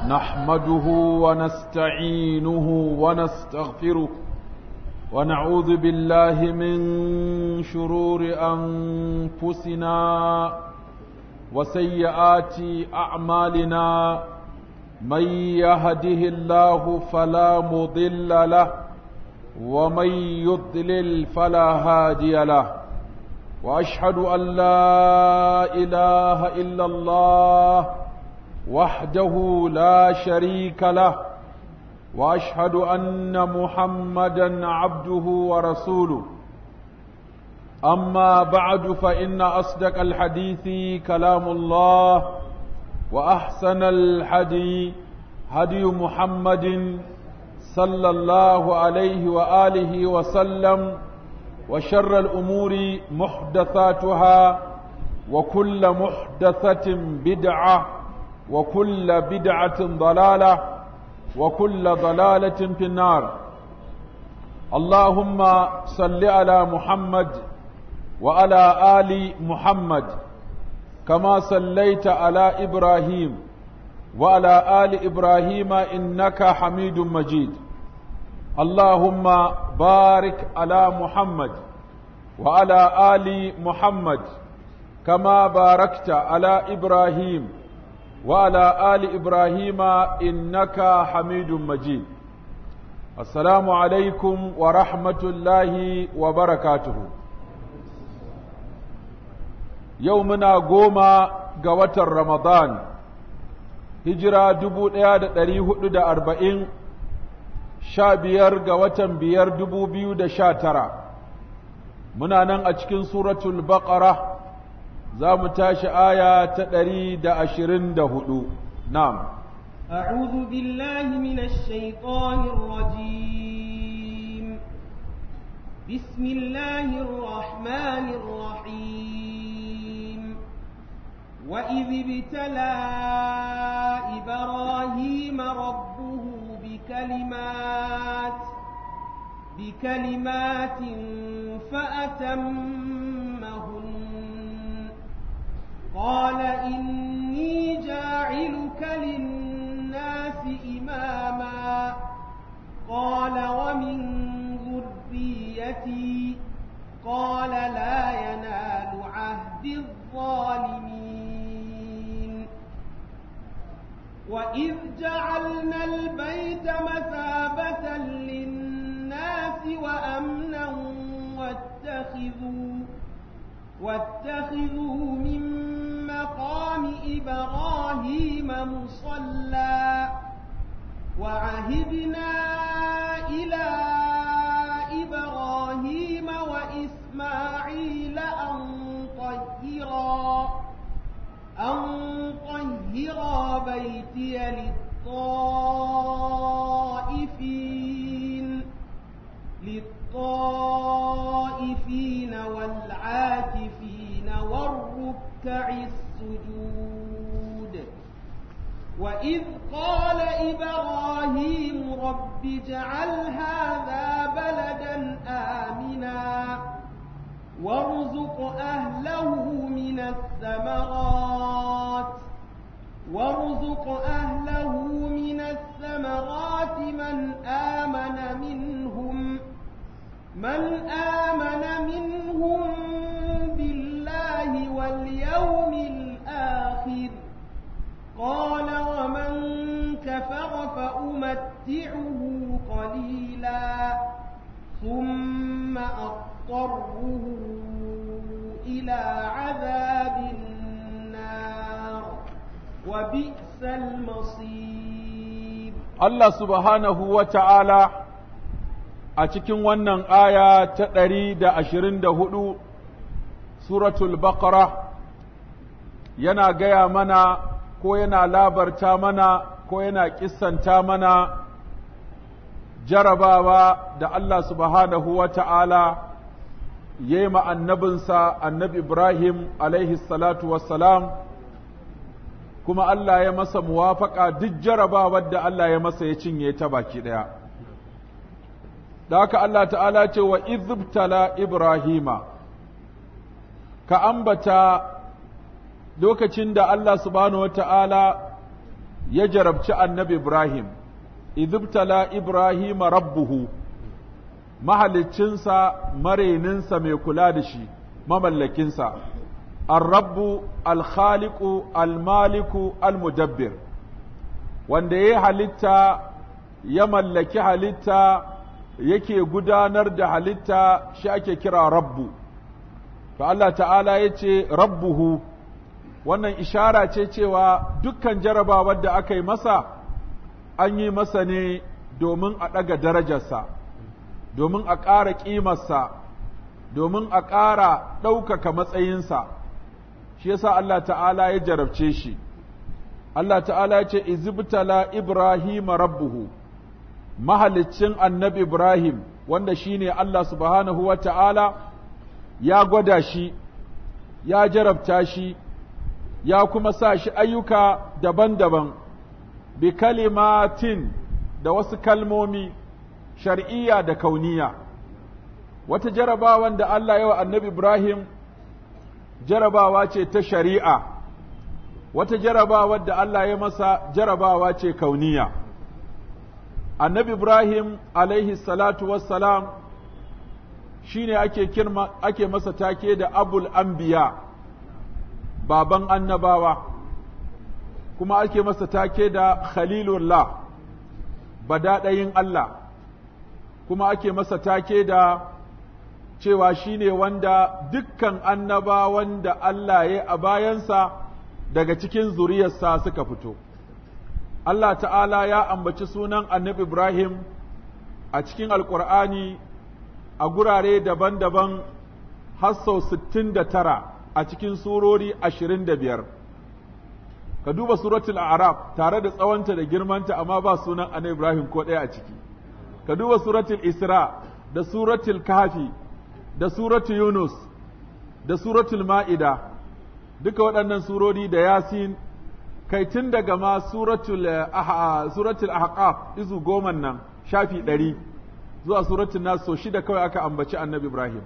نحمده ونستعينه ونستغفره ونعوذ بالله من شرور أنفسنا وسيئات أعمالنا من يهده الله فلا مضل له ومن يضلل فلا هادي له واشهد ان لا اله الا الله وحده لا شريك له واشهد ان محمدا عبده ورسوله اما بعد فان اصدق الحديث كلام الله واحسن الحدي هدي محمد صلى الله عليه واله وسلم وشر الامور محدثاتها وكل محدثه بدعه وكل بدعه ضلاله وكل ضلاله في النار اللهم صل على محمد وعلى ال محمد كما صليت على ابراهيم وعلى ال ابراهيم انك حميد مجيد اللهم بارك على محمد وعلى ال محمد كما باركت على ابراهيم وعلى ال ابراهيم انك حميد مجيد السلام عليكم ورحمه الله وبركاته يومنا قوما قوة رمضان hijira dubu ɗaya da ɗari hudu da arba'in sha biyar ga watan biyar dubu biyu da sha tara muna nan a cikin suratul baqara za mu tashi aya ta ɗari da ashirin da hudu na'am أعوذ بالله من الشيطان الرجيم بسم الله الرحمن الرحيم وإذ ابتلى إبراهيم ربه بكلمات بكلمات فأتمهن قال إني جاعلك للناس إماما قال ومن ذريتي قال لا ينال عهد الظالمين وإذ جعلنا البيت مثابة للناس وأمنا واتخذوا واتخذوا من مقام إبراهيم مصلى وعهدنا إلى إبراهيم وإسماعيل أن طهرا أن طهرا بيتي للطائفين للطائفين والعاكفين والركع السجود وإذ قال إبراهيم رب اجعل هذا بلدا آمنا وارزق أهله من الثمرات وارزق أهله من الثمرات من آمن منهم من آمن منهم بالله واليوم الآخر قال ومن كفر فأمتعه قليلا ثم أضطره إلى عذاب النار وبئس المصير الله سبحانه وتعالى a cikin wannan aya ta ɗari da ashirin da hudu suratul baqara yana gaya mana ko yana labarta mana ko yana kissanta mana jarabawa da Allah subhanahu wa ta'ala ya yi annabinsa annabi Ibrahim alaihi salatu wassalam kuma Allah ya masa muwafaka duk jarabawar da Allah ya masa ya cinye ta baki ɗaya. Da haka Allah ta'ala ce wa izibtala Ibrahima, ka ambata lokacin da Allah subhanahu wa ta'ala ya jarabci annabi Ibrahim, idibtala Ibrahim rabbuhu, mahaliccinsa mareninsa mai kula da shi, mamallakinsa, al-rabbu, al-khaliku, al-maliku, al-mudabbir, wanda ya halitta ya mallaki halitta yake gudanar da halitta shi ake kira rabbu. To Allah ta'ala ya ce rabbuhu. wannan ishara ce cewa dukkan jarabawar da aka yi masa an yi masa ne domin a ɗaga darajarsa domin a ƙara ƙimarsa domin a ƙara ɗaukaka matsayinsa shi yasa Allah ta'ala ya jarabce shi Allah ta'ala ya ce izibtala Ibrahim rabbuhu mahaliccin annabi Ibrahim wanda shine Allah subhanahu wa ta'ala ya gwada shi ya jarabta shi ya kuma sa shi ayyuka daban-daban bi kalimatin da wasu kalmomi shar'iyya da kauniya wata jarabawan da Allah yawa annabi Ibrahim jarabawa ce ta shari'a wata jarabawar da Allah ya masa jarabawa ce kauniya annabi Ibrahim alaihi salatu wassalam shine ake kirma ake masa take da abul anbiya baban annabawa kuma ake masa take da khalilullah badaɗayin Allah kuma ake masa take da cewa shine wanda dukkan annabawan da Allah ya a bayansa daga cikin zuriyarsa suka fito Allah ta'ala ya ambaci sunan annabi Ibrahim a cikin alƙur'ani a gurare daban-daban har sau sittin da tara a cikin surori ashirin da biyar ka duba suratul araf tare da tsawonta da girmanta amma ba sunan annabi Ibrahim ko ɗaya a ciki ka duba suratul isra da suratul kafi da suratul yunus da suratul ma'ida duka waɗannan surori da yasin kai tun daga ma suratul suratul ahqaf izu goman nan shafi ɗari zuwa suratul nas so shida kawai aka ambaci annabi Ibrahim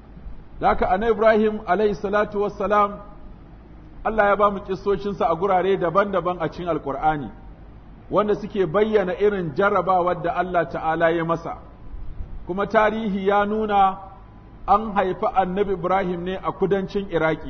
da haka annabi Ibrahim alayhi salatu wassalam Allah ya ba mu kissocinsa a gurare daban-daban a cikin alkur'ani wanda suke bayyana irin jarrabawar da Allah ta'ala ya masa kuma tarihi ya nuna an haifi annabi Ibrahim ne a kudancin Iraki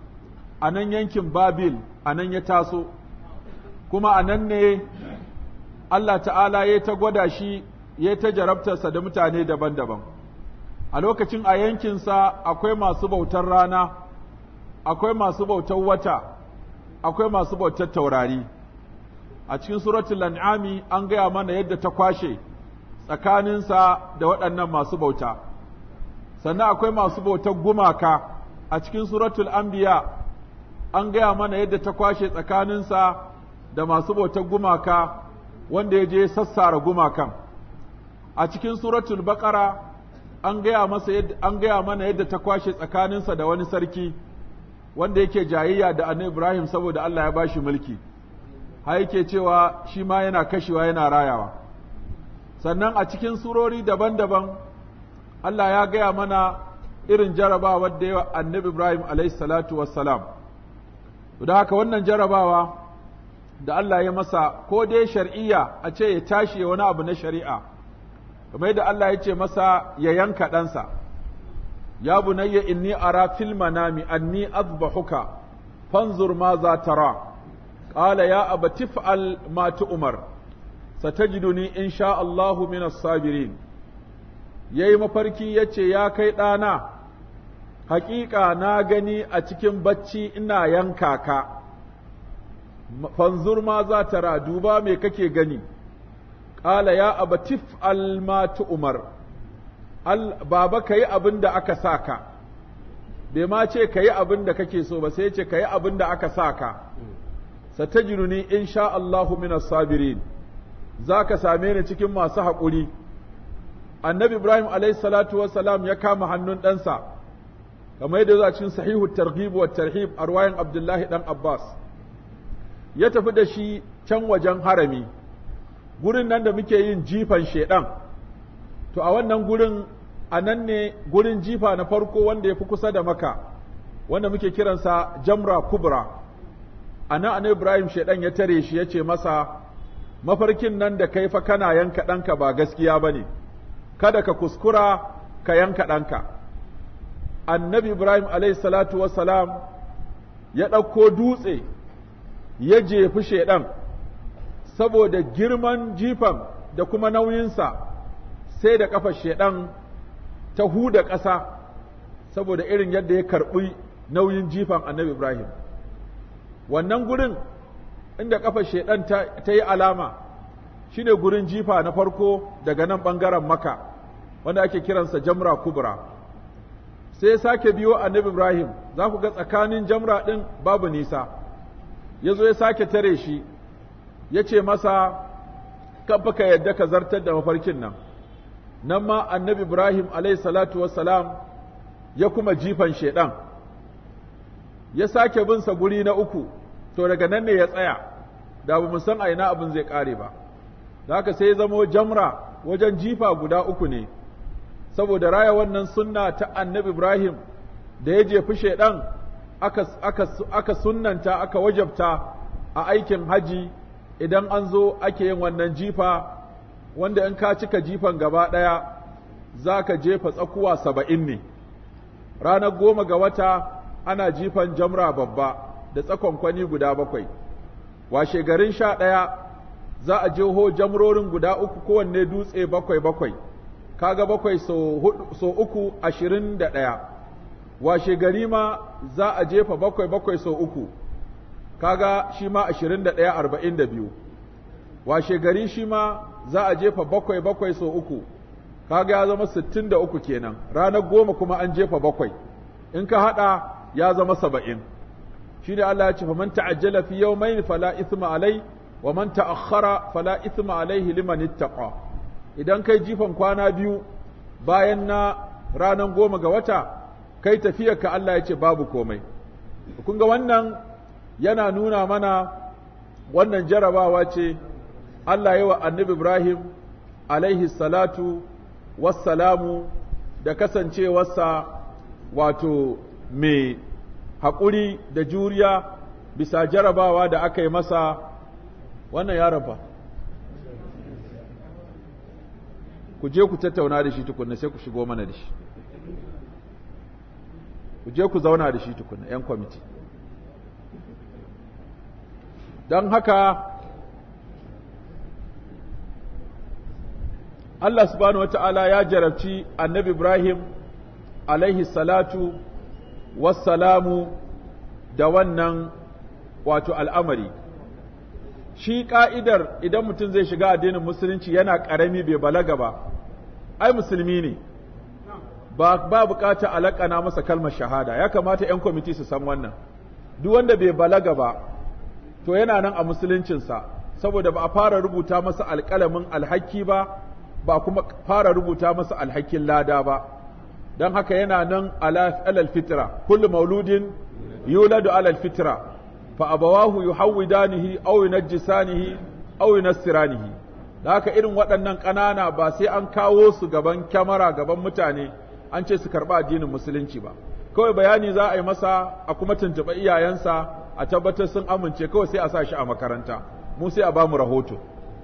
a nan yankin Babil a nan ya taso kuma a nan ne Allah ta'ala ya ta gwada shi ya ta jarabtarsa da mutane daban-daban a lokacin a yankinsa akwai masu bautar rana akwai masu bautar wata akwai masu bautar taurari a cikin suratul an'ami an gaya mana yadda ta kwashe tsakaninsa da waɗannan masu bauta sannan akwai masu bautar gumaka a cikin suratul anbiya an gaya mana yadda ta kwashe tsakaninsa da masu bautar gumaka wanda ya je sassara gumakan a cikin suratul baqara an gaya masa yadda an gaya mana yadda ta kwashe tsakaninsa da wani sarki wanda yake jayayya da annabi Ibrahim saboda Allah ya bashi mulki har yake cewa shi ma yana kashewa yana rayawa sannan a cikin surori daban-daban Allah ya gaya mana irin jarabawar da yawa annabi Ibrahim alayhi salatu wassalam da haka wannan jarabawa da Allah ya masa ko dai shar'iyya a ce ya tashi wani abu na shari'a kamar yadda Allah ya ce masa ya yanka ɗansa ya bunayya inni ara fil manami anni azbahuka fanzur ma za tara qala ya abati fa'al ma tu'mar satajiduni insha Allahu min as-sabirin yayi mafarki yace ya kai ɗana haƙiƙa na gani a cikin bacci ina yanka ka fanzur ma za tara duba me kake gani qala ya abatif al ma tu'mar al baba kai abin da aka saka bai ma ce kai abin da kake so ba sai ce kai abin da aka saka satajiduni insha Allahu minas sabirin zaka same ni cikin masu haƙuri annabi Ibrahim alayhi salatu wassalam ya kama hannun ɗansa kamar yadda zuwa cikin sahihu targhib wa tarhib a ruwayan Abdullahi dan Abbas ya tafi da shi can wajen harami gurin nan da muke yin jifan shedan to a wannan gurin a nan ne gurin jifa na farko wanda ya fi kusa da maka wanda muke kiransa jamra kubra a nan annabi Ibrahim shaidan ya tare shi ya ce masa mafarkin nan da kai fa kana yanka ɗanka ba gaskiya ba ne kada ka kuskura ka yanka ɗanka annabi Ibrahim alayhi salatu wassalam ya ɗauko dutse ya jefi shaidan saboda girman jifan da kuma nauyinsa sai da ƙafar shaidan ta huda ƙasa saboda irin yadda ya karɓi nauyin jifan annabi Ibrahim wannan gurin inda ƙafar shaidan ta yi alama shine gurin jifa na farko daga nan ɓangaren maka wanda ake kiransa jamra kubra sai ya sake biyo annabi Ibrahim za ku ga tsakanin jamra ɗin babu nisa ya zo ya sake tare shi ya ce masa kafa ka yadda ka zartar da mafarkin nan nan ma annabi Ibrahim alayhi salatu wassalam ya kuma jifan shaidan ya sake bin sa guri na uku to daga nan ne ya tsaya da ba mu san a ina abin zai kare ba da haka sai ya zamo jamra wajen jifa guda uku ne saboda raya wannan sunna ta annabi Ibrahim da ya jefi shaidan aka, aka, aka sunnanta aka wajabta a aikin haji idan an zo ake yin wannan jifa wanda in ka cika jifan gaba ɗaya za ka jefa tsakuwa saba'in ne ranar goma ga wata ana jifan jamra babba da tsakonkwani guda bakwai washe garin sha ɗaya za a jeho jamrorin guda uku kowanne dutse bakwai bakwai kaga bakwai so uku ashirin da ɗaya washe gari ma za a jefa bakwai bakwai so uku kaga shi ma ashirin da ɗaya arba'in da biyu washe gari shi ma za a jefa bakwai bakwai so uku kaga ya zama sittin da uku kenan ranar goma kuma an jefa bakwai in ka haɗa ya zama saba'in shi ne Allah ya ce faman ta'ajjala fi yawmayn fala ithma alai wa man ta'akhkhara fala ithma alaihi liman ittaqa idan kai jifan kwana biyu bayan na ranar goma ga wata kai tafiyarka Allah ya ce babu komai kun ga wannan yana nuna mana wannan jarabawa ce Allah yi wa annabi Ibrahim alaihi salatu wassalamu da kasancewarsa wato mai haƙuri da juriya bisa jarabawa da aka yi masa wannan yaron fa ku je ku tattauna da shi tukunna sai ku shigo mana da shi ku je ku zauna da shi tukunna 'yan kwamiti don haka Allah subhanahu wata'ala ya jarabci annabi Ibrahim alaihi salatu wassalamu da wannan wato al'amari shi ka'idar idan mutum zai shiga addinin musulunci yana ƙarami bai balaga ba ai musulmi ne ba ba bukata alakana masa kalmar shahada ya kamata 'yan kwamiti su san wannan duk wanda bai balaga ba to yana nan a musuluncinsa saboda ba a fara rubuta masa alƙalamin alhaki ba ba kuma fara rubuta masa alhakin lada ba don haka yana nan alal fitra kullu mauludin yuladu alal fitra fa abawahu yuhawwidanihi aw yunajjisanihi aw yunassiranihi da haka irin waɗannan ƙanana ba sai an kawo su gaban kyamara gaban mutane an ce su karɓi addinin musulunci ba kawai bayani za a yi masa a kuma tuntuɓa iyayensa a tabbatar sun amince kawai sai a sa shi a makaranta mu sai a ba mu rahoto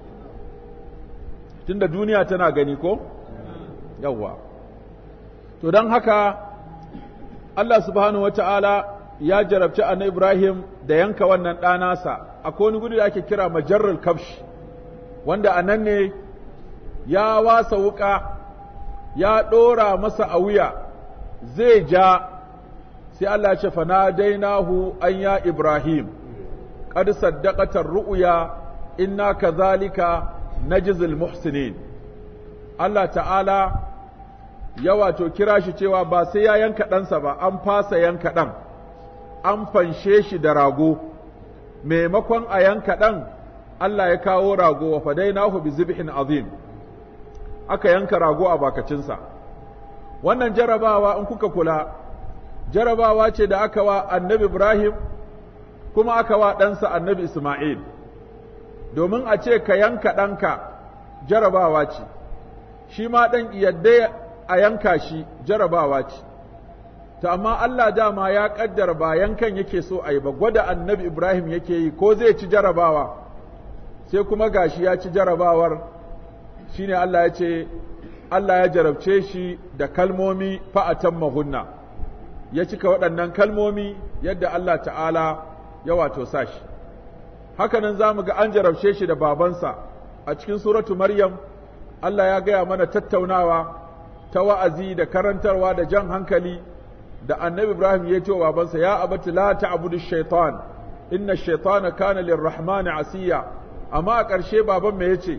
tunda duniya tana gani ko yawwa to don haka Allah subhanahu wata'ala ya jarabci annabi Ibrahim da yanka wannan ɗanasa akwai wani gudu da ake kira majarrul kafsh wanda a nan ne ya wasa wuƙa ya ɗora masa a wuya zai ja sai Allah ya ce fanadainahu an ya Ibrahim qad saddaqata ru'ya inna kadhalika najzil muhsinin Allah ta'ala ya wato kira shi cewa ba sai ya yanka ɗansa ba an fasa yanka ɗan an fanshe shi da rago maimakon a yanka ɗan Allah ya kawo rago wa fadainahu bi zibhin azim aka yanka rago a bakacinsa wannan jarabawa in kuka kula jarabawa ce da aka wa annabi Ibrahim kuma aka wa ɗansa annabi Ismail domin a ce ka yanka ɗanka jarabawa ce shi ma ɗan yadda a yanka shi jarabawa ce to amma Allah dama ya kaddara ba yankan yake so a yi ba gwada annabi Ibrahim yake yi ko zai ci jarabawa sai kuma gashi ya ci jarabawar shine Allah ya ce Allah ya jarabce shi da kalmomi fa'atan mahunna ya cika waɗannan kalmomi yadda Allah ta'ala ya wato sa shi hakanan za mu ga an jarabce shi da babansa a cikin suratu Maryam Allah ya gaya mana tattaunawa ta wa'azi da karantarwa da jan hankali da annabi Ibrahim ya ce wa babansa ya abati la ta'budu shaitan inna shaitana kana lirrahmani asiya amma a ƙarshe baban me yace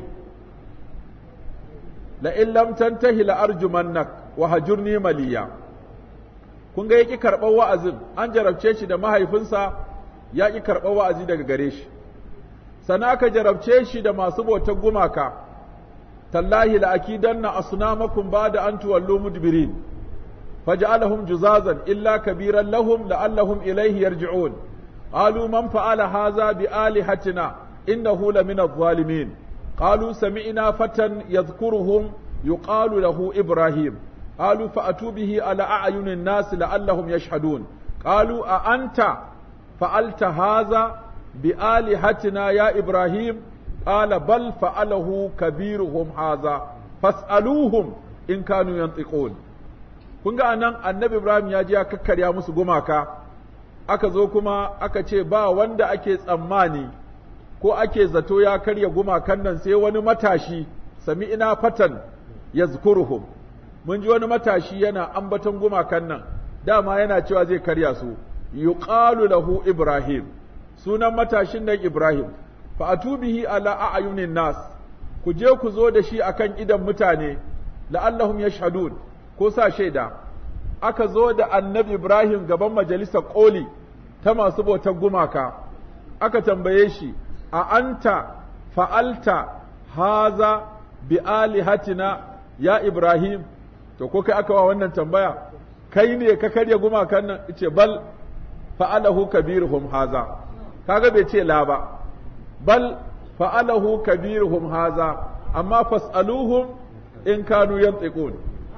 la in lam tantahi la arjumannak wa hajurni maliya kun ga yaki karɓar wa'azin an jarabce shi da mahaifinsa ya ki karɓar wa'azi daga gare shi sana aka jarabce shi da masu bautar gumaka tallahi la akidanna asnamakum ba'da an tuwallu mudbirin فجعلهم جزازا إلا كبيرا لهم لعلهم إليه يرجعون قالوا من فعل هذا بآلهتنا إنه لمن الظالمين قالوا سمعنا فتى يذكرهم يقال له إبراهيم قالوا فأتوا به على أعين الناس لعلهم يشهدون قالوا أأنت فعلت هذا بآلهتنا يا إبراهيم قال بل فعله كبيرهم هذا فاسألوهم إن كانوا ينطقون kun ga anan annabi Ibrahim ya je ya kakkarya musu gumaka aka zo kuma aka ce ba wanda ake tsammani ko ake zato ya karya gumakan nan sai wani matashi sami ina fatan yazkuruhum mun ji wani matashi yana ambaton gumakan nan dama yana cewa zai karya su yuqalu lahu Ibrahim sunan matashin nan Ibrahim fa atubihi ala a'yunin nas ku je ku zo da shi akan idan mutane la'allahum yashhadun ko sa shaida aka zo da annabi Ibrahim gaban majalisar ƙoli ta masu bautar gumaka aka tambaye shi a anta fa'alta haza bi alihatina ya Ibrahim to ko kai aka wa wannan tambaya kai ne ka karya gumakan nan ce bal fa'alahu kabiruhum haza kaga bai ce la ba bal fa'alahu kabiruhum haza amma fas'aluhum in kanu yantiqun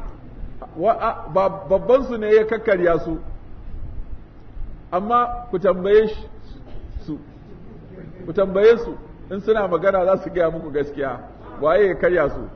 babban su ne ya kakkarya su amma ku tambaye su ku tambaye su in suna magana za su gaya muku gaskiya waye ya karya su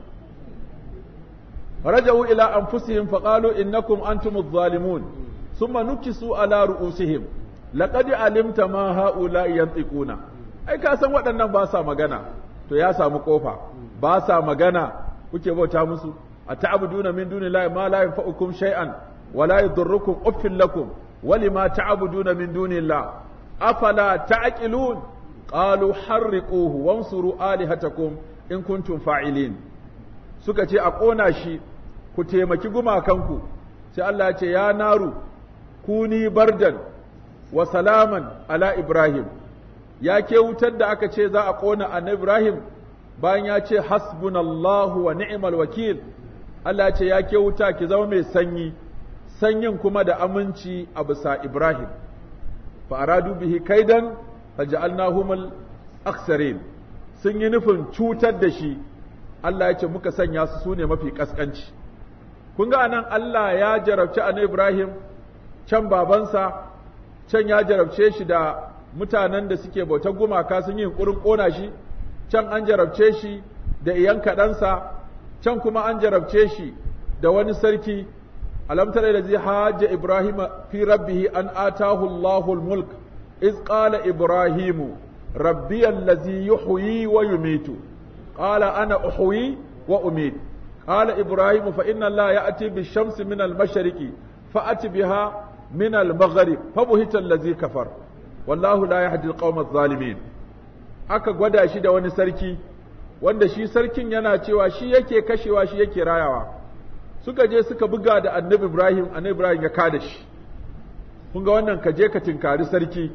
raja'u ila anfusihim faqalu innakum antumuz zalimun thumma nukisu ala ru'usihim laqad alimta ma haula yantiquna ai ka san waɗannan ba sa magana to ya samu kofa ba sa magana kuke bauta musu أتعبدون من دون الله ما لا ينفعكم شيئا ولا يضركم أف لكم ولما تعبدون من دون الله أفلا تعقلون قالوا حرقوه وانصروا آلهتكم إن كنتم فاعلين suka ce a ƙona shi ku taimaki gumakanku sai Allah ya ce ya naru kuni bardan wa salaman ala Ibrahim ya ke wutar da aka ce za a ƙona annabi Ibrahim bayan ya ce hasbunallahu wa ni'mal wakil Allah ce ya ke wuta ki zama mai sanyi, sanyin kuma da aminci a bisa Ibrahim. Fa aradu bihi kaidan faja'alnahumul aksarin sun yi nufin cutar da shi Allah ya ce muka sanya su sune mafi kaskanci. Kun ga anan Allah ya jarabci annabi Ibrahim can babansa can ya jarabce shi da mutanen da suke bautar gumaka sun yi yunkurin ƙona shi can an jarabce shi da iyan kaɗansa can kuma an jarabce shi da wani sarki alam tara da zai hajja ibrahim fi rabbihi an atahu allahul mulk iz qala ibrahimu rabbi allazi yuhyi wa yumitu qala ana uhyi wa umit qala ibrahim fa inna allaha ya'ti bish-shamsi min al-mashriqi fa'ati biha min al-maghrib fa buhita allazi kafar wallahu la yahdi al-qawma adh-dhalimin aka gwada shi da wani sarki wanda shi sarkin yana cewa shi yake kashewa shi yake rayawa suka je suka buga da annabi Ibrahim annabi Ibrahim ya kada shi kun ga wannan ka je ka tinkari sarki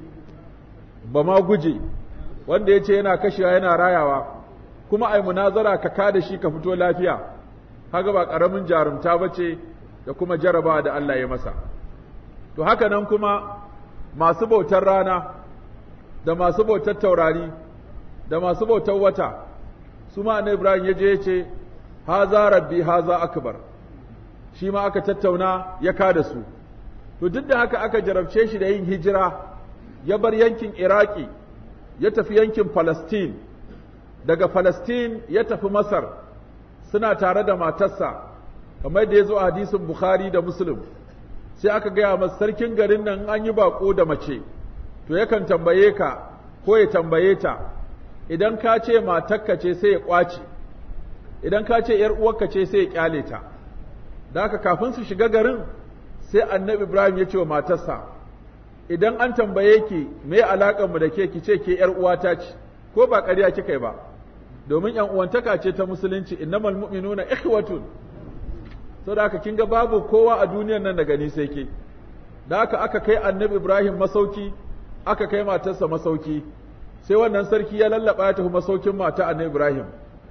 ba ma guje wanda ya ce yana kashewa yana rayawa kuma ai munazara ka kada shi ka fito lafiya kaga ba karamin jarumta bace da kuma jaraba da Allah ya masa to haka nan kuma masu bautar rana da masu bautar taurari da masu bautar wata su ma annabi Ibrahim ya je ya ce haza rabbi haza akbar shi ma aka tattauna ya kada su to duk da haka aka jarabce shi da yin hijira ya bar yankin iraki ya tafi yankin Falastin, daga Falastin ya tafi Masar suna tare da matarsa, kamar da ya zo a hadisin Bukhari da Muslim, sai aka gaya masa sarkin garin nan an yi baƙo da mace, to yakan tambaye ka ko ya tambaye ta, idan ka ce matakka ce sai ya ƙwace, idan ka ce ‘yar uwarka ce sai ya ƙyale ta, da haka kafin su shiga garin sai annabi Ibrahim ya ce wa matarsa, idan an tambaye ki me alaƙar mu da ke ki ce ke ƴar uwata ce ko ba ƙarya kika yi ba domin ƴan uwantaka ce ta musulunci innamal mu'minuna ikhwatun saboda haka kin ga babu kowa a duniyar nan daga ni sai ke da haka aka kai annabi Ibrahim masauki aka kai matarsa masauki sai wannan sarki ya lallaba ya tafi masaukin mata annabi Ibrahim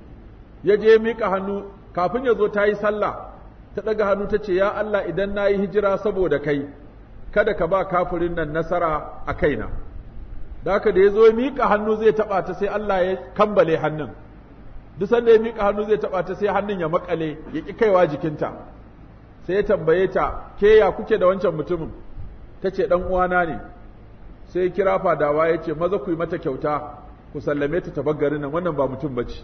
ya je mika hannu kafin ya zo ta yi sallah ta ɗaga hannu ta ce ya Allah idan na yi hijira saboda kai kada ka ba kafirin nan nasara a kaina da haka da ya zo ya miƙa hannu zai taɓa ta sai Allah ya kambale hannun duk sanda ya miƙa hannu zai taɓa ta sai hannun ya makale ya ƙi kaiwa jikinta sai ya tambaye ta ke ya kuke da wancan mutumin ta ce ɗan uwana ne sai ya kira fadawa ya ce maza ku yi mata kyauta ku sallame ta tabar garin nan wannan ba mutum ba ce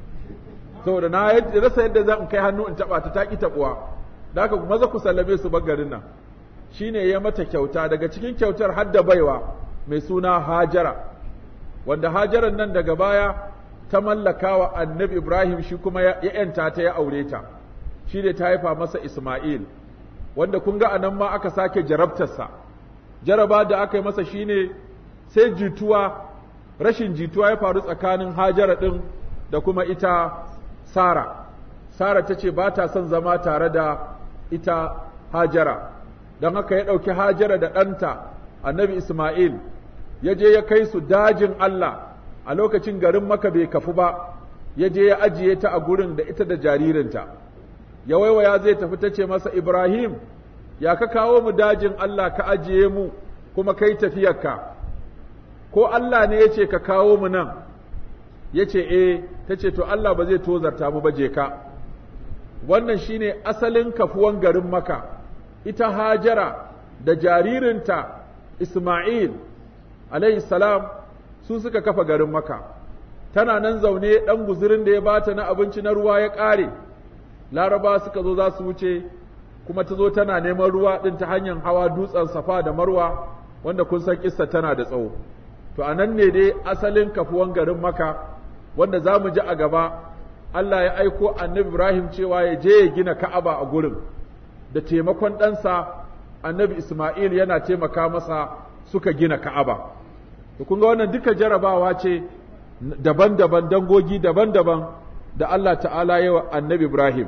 saboda na rasa yadda zan kai hannu in taɓa ta ta ƙi taɓuwa da haka maza ku sallame su bar garin nan shine ya mata kyauta daga cikin kyautar hadda baiwa mai suna Hajara wanda Hajaran nan daga baya ta mallaka wa Annabi Ibrahim shi kuma ya yanta ta ya aure ta shi ne ta haifa masa Isma'il wanda kun ga anan ma aka sake jarabtarsa jaraba da aka yi masa shine sai jituwa rashin jituwa ya faru tsakanin Hajara din da kuma ita Sara Sara ta ce ba ta son zama tare da ita Hajara don haka ya ɗauki hajara da ɗanta annabi Ismail ya je ya kai su dajin Allah a lokacin garin maka bai kafu ba ya je ya ajiye ta a gurin da ita da jaririnta ya waiwaya zai tafi ta ce masa Ibrahim ya ka kawo mu dajin Allah ka ajiye mu kuma kai tafiyarka ko Allah ne ya ce ka kawo mu nan ya ce eh ta ce to Allah ba zai tozarta mu ba je ka wannan shine asalin kafuwan garin maka ita Hajara da jaririnta Ismail alayhi salam su suka kafa garin Maka tana nan zaune ɗan guzurin da ya bata na abinci na ruwa ya ƙare Laraba suka zo za su wuce kuma ta zo tana neman ruwa ɗin ta hanyar hawa dutsen Safa da Marwa wanda kun san kissa tana da tsawo to anan ne dai asalin kafuwan garin Maka wanda za mu ji a gaba Allah ya aiko annabi Ibrahim cewa ya je ya gina Ka'aba a gurin da taimakon ɗansa annabi Ismail yana taimaka masa suka gina Ka'aba. To kun ga wannan duka jarabawa ce daban-daban dangogi daban-daban da Allah ta'ala yawa annabi Ibrahim.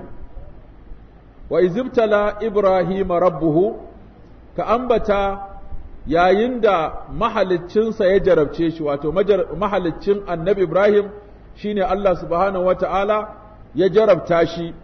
Wa izibtala Ibrahim rabbuhu ka ambata yayin da mahaliccinsa ya jarabce shi wato mahaliccin annabi Ibrahim shine Allah subhanahu wa ta'ala ya jarabta shi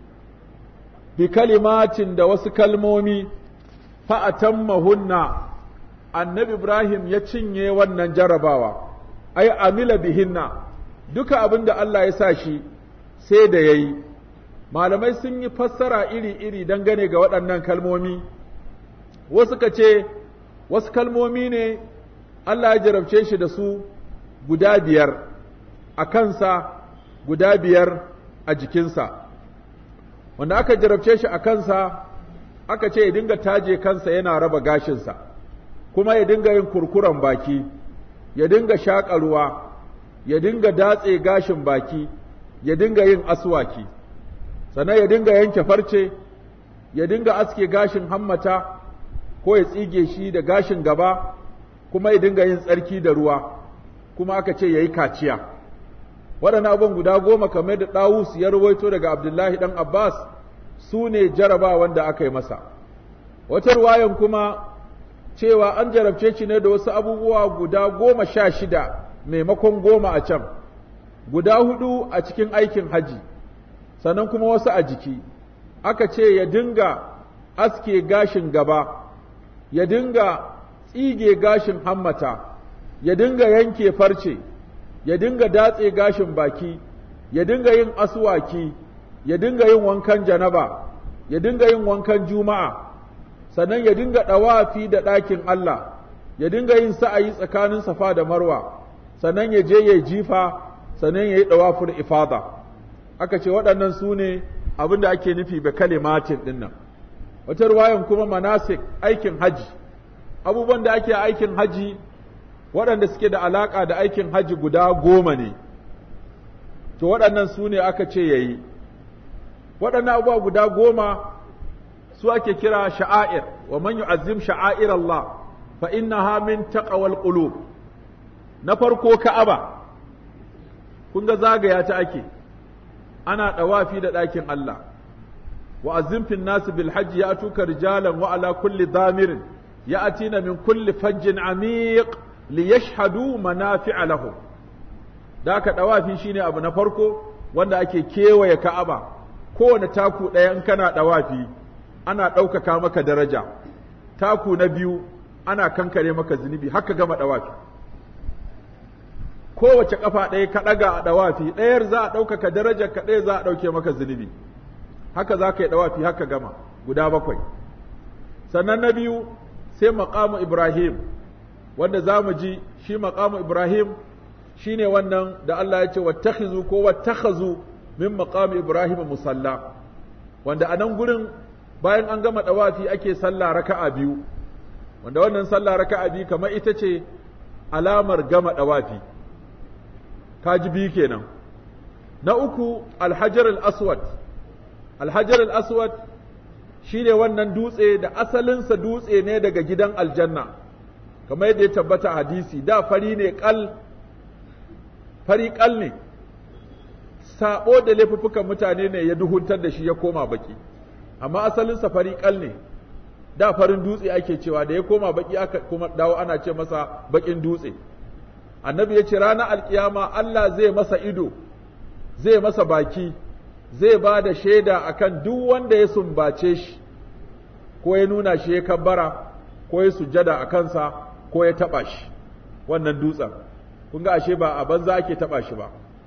bi kalimatin da wasu kalmomi fa'atammahunna annabi Ibrahim ya cinye wannan jarabawa, ai, amila bihinna, duka abin da Allah ya sa shi sai da ya yi, malamai sun yi fassara iri-iri dangane ga waɗannan kalmomi, wasu ka ce, wasu kalmomi ne Allah ya jarabce shi da su guda biyar a kansa, guda biyar a jikinsa. wanda aka jarabce shi a kansa aka ce ya dinga taje kansa yana raba gashinsa kuma ya dinga yin kurkuren baki ya dinga shaƙa ruwa ya dinga datse gashin baki ya dinga yin aswaki sannan ya dinga yanke farce ya dinga aske gashin hammata ko ya tsige shi da gashin gaba kuma ya dinga yin tsarki da ruwa kuma aka ce ya yi kaciya waɗannan abubuwan guda goma kamar da ɗawus ya rawaito daga abdullahi ɗan abbas su ne jaraba wanda aka yi masa wata ruwayan kuma cewa an jarabce shi ne da wasu abubuwa guda goma sha shida maimakon goma a can guda hudu a cikin aikin haji sannan kuma wasu a jiki aka ce ya dinga aske gashin gaba ya dinga tsige gashin hammata ya dinga yanke farce ya dinga datse gashin baki ya dinga yin aswaki ya dinga yin wankan janaba ya dinga yin wankan juma'a sannan ya dinga ɗawafi da ɗakin Allah ya dinga yin sa'ayi tsakanin safa da marwa sannan ya je ya jifa sannan ya yi ɗawafin ifada aka ce waɗannan su ne abin da ake nufi ba kalimatin ɗin nan wata ruwayan kuma manasik aikin haji abubuwan da ake aikin haji waɗanda suke da alaƙa da aikin haji guda goma ne to waɗannan su ne aka ce ya yi waɗannan abubuwa guda goma su ake kira sha'air wa man yu'azzim sha'air Allah fa innaha min taqwal qulub na farko ka'aba kun ga zagaya ta ake ana dawafi da ɗakin Allah wa azzim fin nas bil hajj ya'tuka rijalan wa ala kulli damirin ya'tina min kulli fajjin amiq liyashhadu manafi'a lahum da aka dawafi shine abu na farko wanda ake kewaye ka'aba kowane taku ɗaya in kana dawafi ana ɗaukaka maka daraja taku na biyu ana kankare maka zunubi haka gama ɗawafi kowace ƙafa ɗaya ka ɗaga a ɗawafi ɗayar za a ɗaukaka darajar ka ɗaya za a ɗauke maka zunubi haka za ka yi ɗawafi haka gama guda bakwai sannan na biyu sai maƙamu ibrahim wanda za mu ji shi maƙamu ibrahim shine wannan da Allah ya ce wattakhizu ko wattakhazu min maqami ibrahim musalla wanda a nan gurin bayan an gama ɗawafi ake sallah raka'a biyu wanda wannan sallah raka'a biyu kamar ita ce alamar gama ɗawafi kaji biyu kenan na uku alhajar al-aswad alhajar al-aswad shine wannan dutse da asalinsa dutse ne daga gidan aljanna kamar yadda ya tabbata hadisi da fari ne kal fari kal ne sabo da laifuffukan mutane ne ya duhuntar da shi ya koma baki amma asalin safari kal ne da farin dutse ake cewa da ya koma baki aka kuma dawo ana ce masa bakin dutse annabi ya ce ranar alkiyama Allah zai masa ido zai masa baki zai ba da shaida akan duk wanda ya sumbace shi ko ya nuna shi ya kabbara ko ya sujjada a kansa ko ya taba shi wannan dutsen kun ga ashe ba a banza ake taba shi ba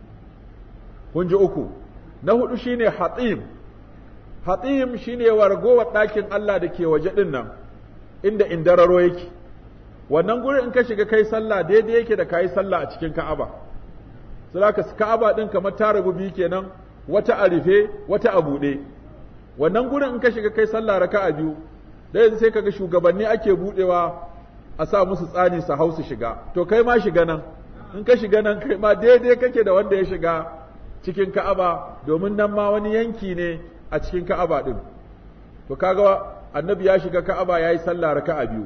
kun ji uku na hudu shine hatim hatim shine wargowar ɗakin Allah da ke waje ɗin nan inda indararo yake wannan guri in ka shiga kai sallah daidai yake da kayi sallah a cikin Ka'aba saboda Ka'aba din kamar ta rabu biyu kenan wata a rufe wata a buɗe wannan gurin in ka shiga kai sallah raka'a biyu da yanzu sai kaga shugabanni ake buɗewa a sa musu tsani su hau su shiga to kai ma shiga nan in ka shiga nan kai ma daidai kake da wanda ya shiga cikin Ka'aba domin nan ma wani yanki ne a cikin Ka'aba din to kaga annabi ya shiga Ka'aba yayi sallah raka'a biyu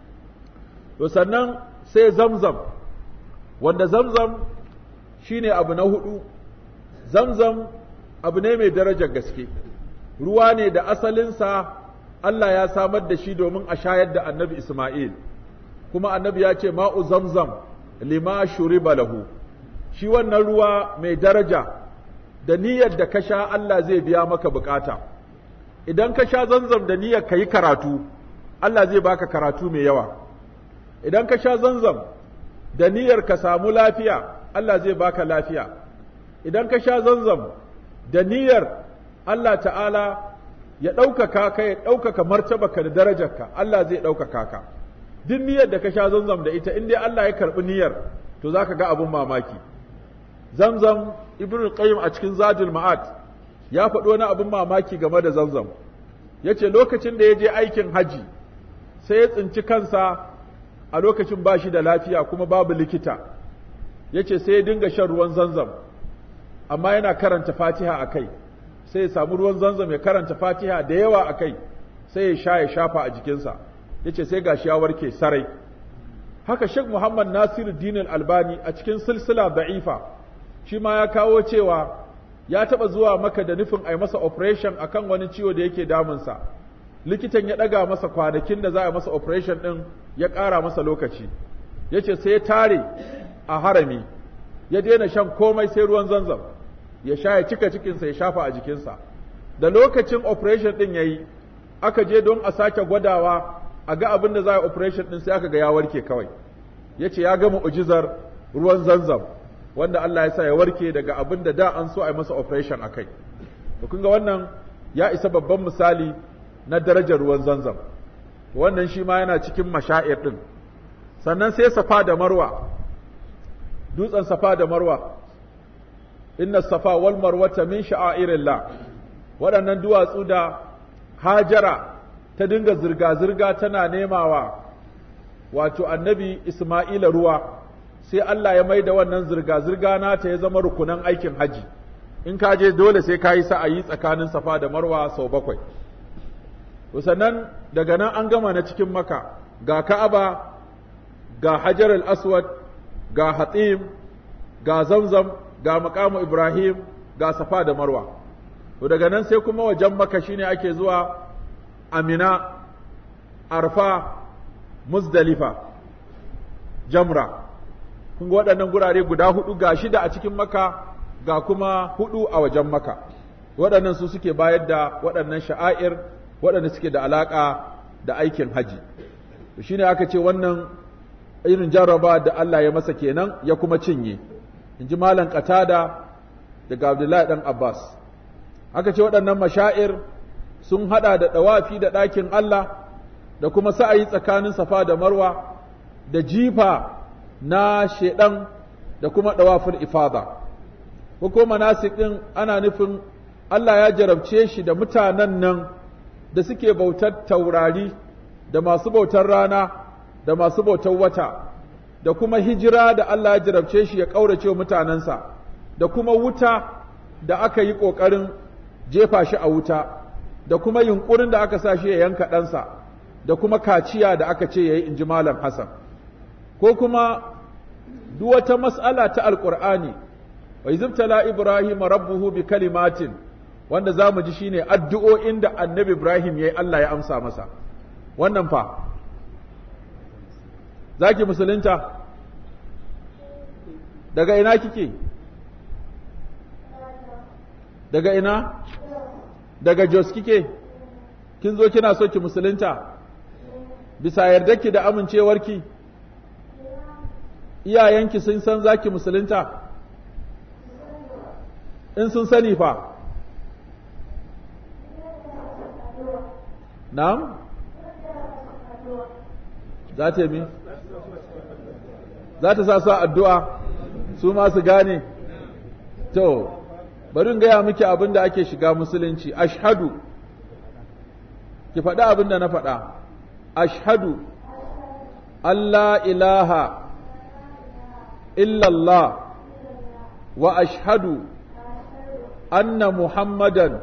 to sannan sai Zamzam wanda Zamzam shine abu na hudu Zamzam abu ne mai darajar gaske ruwa ne da asalinsa Allah ya samar da shi domin a shayar da annabi Ismail kuma annabi ya ce ma'u zamzam lima shuriba lahu shi wannan ruwa mai daraja da niyyar da ka sha Allah zai biya maka bukata idan ka sha zanzam da niyyar ka yi karatu Allah zai baka karatu mai yawa idan ka sha zanzam da niyyar ka samu lafiya Allah zai baka lafiya idan ka sha zanzam da niyyar Allah ta'ala ya ɗaukaka ka ya ɗaukaka martabaka da darajarka Allah zai ɗaukaka ka duk niyyar da ka sha zanzam da ita in dai Allah ya karɓi niyyar to za ka ga abin mamaki zamzam ibn qayyim a cikin zadul ma'ad ya faɗi wani abin mamaki game da zamzam ya ce lokacin da ya je aikin haji sai ya tsinci kansa a lokacin ba shi da lafiya kuma babu likita ya ce sai ya dinga shan ruwan zamzam amma yana karanta fatiha a kai sai ya samu ruwan zanzam ya karanta fatiha da yawa a kai sai ya sha ya shafa a jikinsa ya ce sai gashi ya warke sarai haka Sheikh Muhammad Nasiru Dinul Albani a cikin silsila da'ifa shi ma ya kawo cewa ya taɓa zuwa maka da nufin a yi masa operation akan wani ciwo da yake damunsa likitan ya ɗaga masa kwanakin da za a masa operation ɗin ya ƙara masa lokaci ya ce sai ya tare a harami ya daina shan komai sai ruwan zanzam ya sha ya cika cikinsa ya shafa a jikinsa da lokacin operation ɗin ya yi aka je don a sake gwadawa a ga abin da za a operation ɗin sai aka ga ya warke kawai ya ce ya gama ujizar ruwan zanzam wanda Allah ya sa ya warke daga abin da da an so a yi masa operation a kai to kun ga wannan ya isa babban misali na darajar ruwan zanzam wannan shi ma yana cikin mashair ɗin sannan sai safa da marwa dutsen safa da marwa inna safa wal marwata min sha'airillah waɗannan duwatsu da hajara ta dinga zirga-zirga tana nemawa wato annabi Ismaila ruwa sai Allah ya mai da wannan zirga-zirga nata ya zama rukunan aikin haji in ka je dole sai ka yi sa'ayi tsakanin safa da marwa sau bakwai to sannan daga nan an gama na cikin maka ga ka'aba ga hajar al-aswad ga hatim ga zamzam ga makamu ibrahim ga safa da marwa to daga nan sai kuma wajen maka shine ake zuwa amina arfa muzdalifa jamra kun ga waɗannan gurare guda hudu ga shida a cikin maka ga kuma hudu a wajen maka waɗannan su suke bayar da waɗannan sha'air waɗanda suke da alaƙa da aikin haji shine aka ce wannan irin jarraba da Allah ya masa kenan ya kuma cinye in ji malam qatada daga Abdullahi dan Abbas aka ce waɗannan mashair sun hada da ɗawafi da ɗakin Allah da kuma sa'ayi tsakanin safa da marwa da jifa na shedan da kuma ɗawafin ifada ko kuma manasik ɗin ana nufin Allah ya jarabce shi da mutanen nan da suke bautar taurari da masu bautar rana da masu bautar wata da kuma hijira da Allah ya jarabce shi ya ƙaurace mutanensa da kuma wuta da aka yi ƙoƙarin jefa shi a wuta da kuma yunƙurin da aka sa shi ya yanka ɗansa da kuma kaciya da aka ce ya yi in ji Malam Hassan ko kuma duk wata mas'ala ta alƙur'ani wa izibtala Ibrahim rabbuhu bi kalimatin wanda za mu ji shine addu'o'in da annabi Ibrahim ya yi Allah ya amsa masa wannan fa za ki musulunta daga ina kike daga ina daga jos kike kin zo kina so ki musulunta bisa yardarki da amincewarki iyayenki sun san za ki musulunta in sun sani fa na'am za ta yi za ta sa su addu'a su ma su gane to bari in gaya miki abin da ake shiga musulunci ashhadu ki faɗi abin da na faɗa ashhadu Allah ilaha illallah wa ashhadu anna muhammadan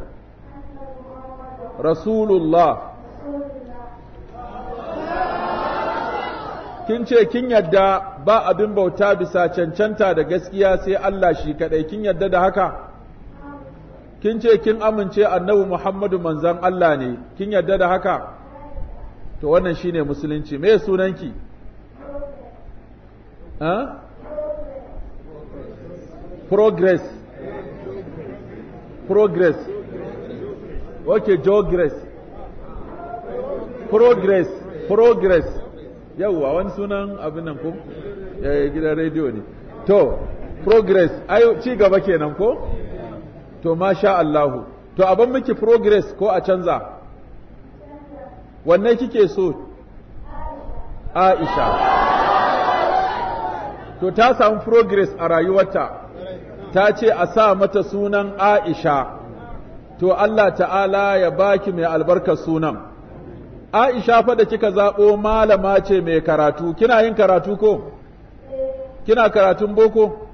rasulullah kin ce kin yadda ba abin bauta bisa cancanta da gaskiya sai Allah shi kadai kin yadda da haka kin ce kin amince annabi Muhammadu manzon Allah ne kin yadda da haka to wannan shine musulunci me sunanki ha progress progress okay progress progress progress yauwa wani sunan abin nan ko gidan rediyo ne to progress ayo ci gaba kenan ko to masha Allahu to abin miki progress ko a canza wanne kike so Aisha to ta samu progress a rayuwarta ta ce a sa mata sunan Aisha to Allah ta'ala ya baki mai albarkar sunan Aisha fa da kika zaɓo malama ce mai karatu, kina yin karatu ko? Kina karatun boko?